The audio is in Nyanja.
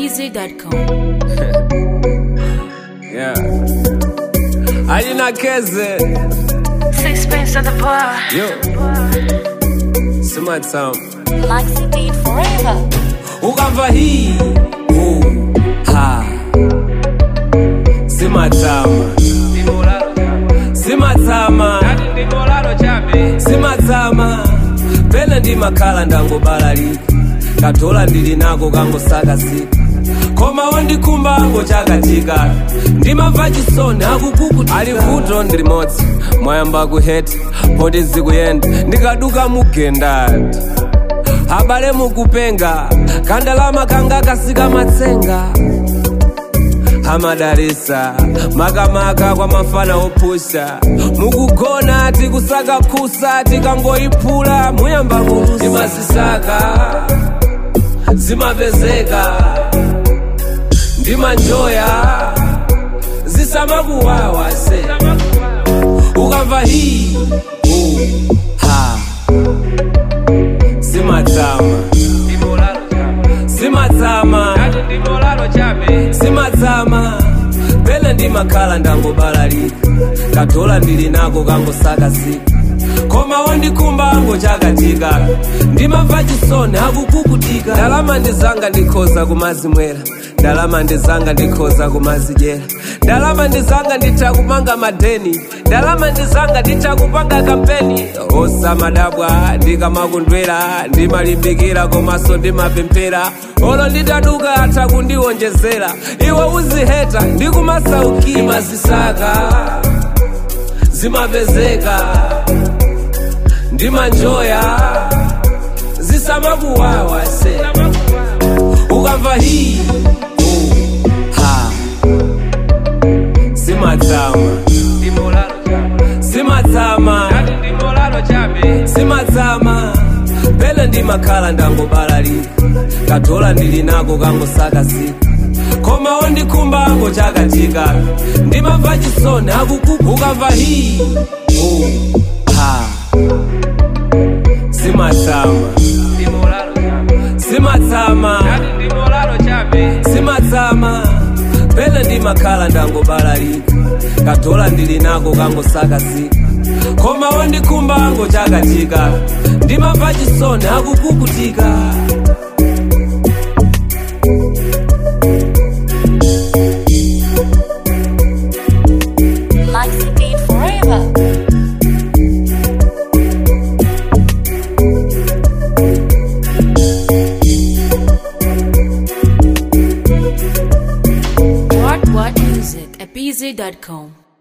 pz.com. Yeah. Alina Keze. Sixpence at the bar. Yo. Sima town. Maxi beat forever. Ukamva hii. Uh. Ha. Sima tama. Sima tama. Sima tama. Pene ndi makhala ndangobalalika. Katola ndili nako kangosakazika. koma wandikhumba ango chakatika ndimamva chisoni akukuku ali vuto ndi limodzi mwayamba kuheta poti zikuyenda ndikaduka mugendati abale mukupenga kandalama kanga kasika matsenga amadalisa makamaka kwa mafana opusha mukugona tikusaka khusa tikangoyiphula muyamba kulusa timazisaka zimapezeka ndimanjoya zisamakuwawa se ukamva hii uh, ha simatama simatama simatama pene ndimakhala ndangobalalika katola ndili nako kangosakazika koma wandikhumba ango chakatika ndimamva chisoni akukukutika ndalama ndizanga ndikhoza kumazimwera ndalama ndizanga ndikhoza kumazidyera ndalama ndizanga nditha kupanga madeni ndalama ndizanga nditha kupanga kampeni osamadabwa ndikamakundwera ndimalimbikira komanso ndimapemphera olo nditaduka atha kundiwonjezera iwe uziheta ndikumasaukira imazisaka zimapezeka ndimanjoya zisamakuwawa se ukamva hii uh, ha simatama simatama simatama pene ndimakhala ndangobalalika katola ndili nako kangosakazika koma wandikhumba ango chakatika ndimamva chisoni akukuku ukamva hii uh, ha simatama simatama simatama pene ndimakhala ndangobalalika katola ndili nako kangosakazika koma wandikhumba ango chakatika ndimamva chisoni akukukutika Maxi beat forever. What What Music at pz.com.